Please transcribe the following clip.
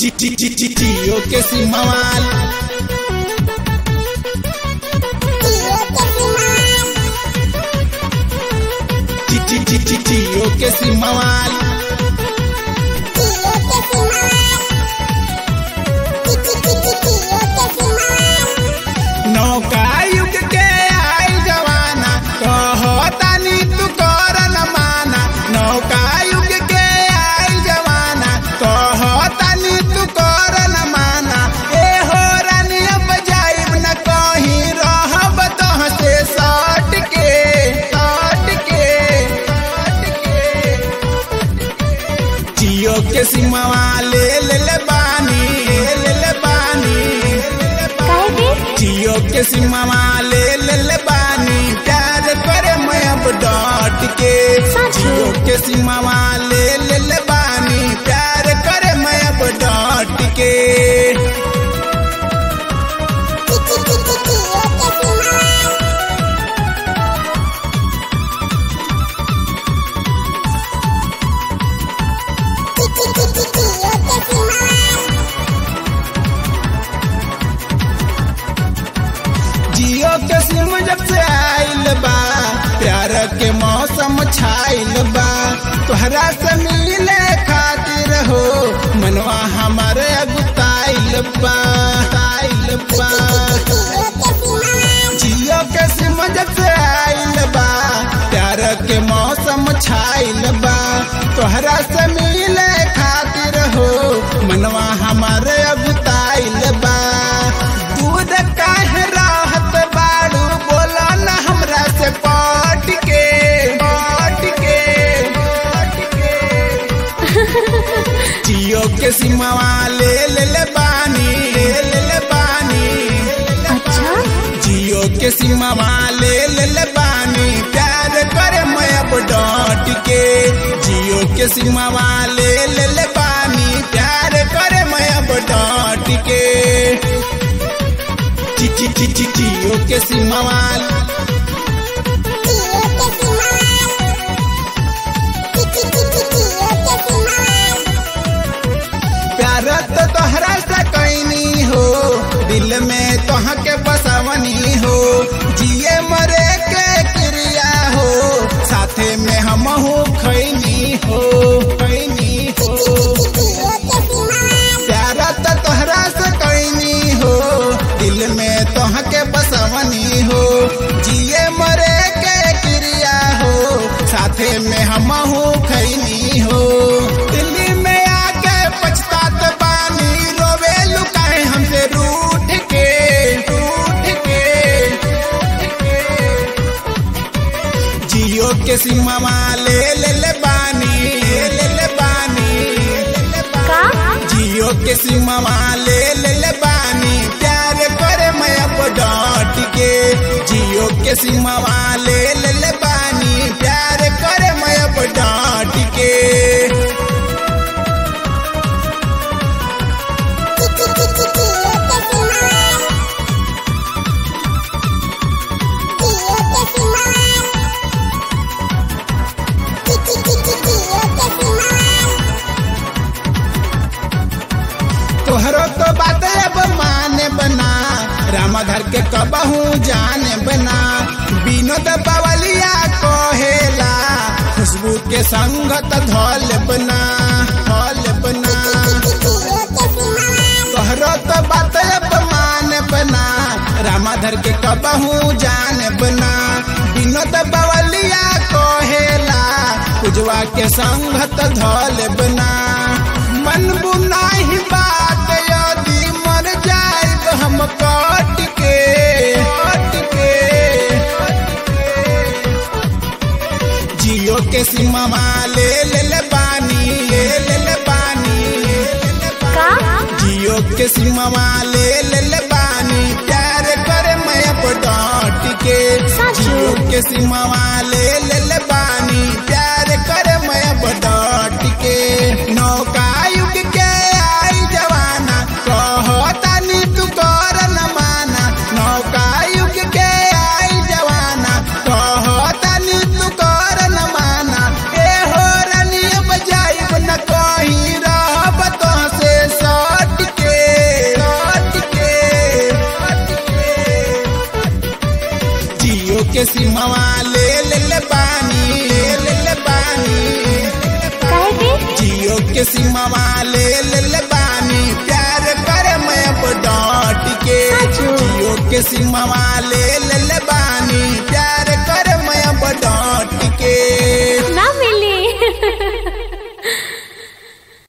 Tío que sin mamal. Tío que sin mamal. नौका युग के आई जवाना कहो तानी तू कर न माना नौका युग के आई जवाना कहो तानी तू कर न माना ए हो रानी अब जाइब न कहीं रहब तोह से सट के सट के सट के जियो के सिमवा ले ले ले बानी ले ले बानी काहे के जियो के सिमवा ले ले ले बानी प्यार करे मैं अब डट के सच? जियो के सिमवा ले ले ले बानी प्यार करे मैं अब डट के जियो के सिम जब से आइल बा प्यार के मौसम छाइल बा तोहरा से मिले खातिर हो मनवा हमारे अगुताइल बा आइल बा जियो के सिम जब से आइल बा प्यार के मौसम छाइल बा तोहरा से मिले खातिर हो मनवा हमारे अगुताइल बा दूध काहे राहत बाड़ू बोला न हमरा से पट के पट के पट के जियो के सिमवा ले ले ले बानी ले ले ले बानी अच्छा जियो के सीमा ले ले ले बानी प्यार करे मैं अब डट के जियो के सीमा ले ले ले बानी प्यार करे मैं अब डट के ची ची ची ची जियो के सीमा प्यार तो तोहरा से कैनी हो दिल में तोह के बसवनी हो जिए मरे के क्रिया हो साथे में हम हो खैनी हो खैनी हो प्यार तो तोहरा से कैनी हो दिल में तोह के बसवनी हो जिए मरे के क्रिया हो साथे में हम हो खैनी हो दिल्ली में आके पछतात बानी रोवे लुकाए हमसे रूठ के रूठ के जियो के सीमा ले ले ले बानी ले ले बानी ले ले बानी का जियो के सीमा ले ले ले बानी प्यार करे मैं अब डट के जियो के सीमा ले ले ले बानी प्यार करे मैं अब डट के तोहरो तो बात अब माने बना रामाधर के कबहू जाने बना विनोद बवलिया कहेला खुशबू के संगत धौल बना धौल बना तोहरो तो बात अब माने बना रामाधर के कबहू जाने बना विनोद बवलिया कहेला कुजवा के संगत धौल बना मन बुनाही बात यदि मर जाए हम कट के कट के जियो के सीमा ले ले ले बानी ले ले ले बानी ले ले का जियो के सीमा ले ले ले बानी प्यार करे मैं अब डट के सच? जियो के सीमा ले ले ले बानी प्यार करे मैं अब डट के नौका युग के आई जवाना कहो तानी तू कर न माना नौका युग के आई जवाना कहो तानी तू कर न माना ए हो रनी बजाइब न कहीं रहब तो से सट जियो के सिमवा ले ले ले बानी ले ले ले बानी काहे के जियो के सिमवा ले ले ले बानी प्यार कर मैं अब डॉट के साचो। जियो के सिमवा ले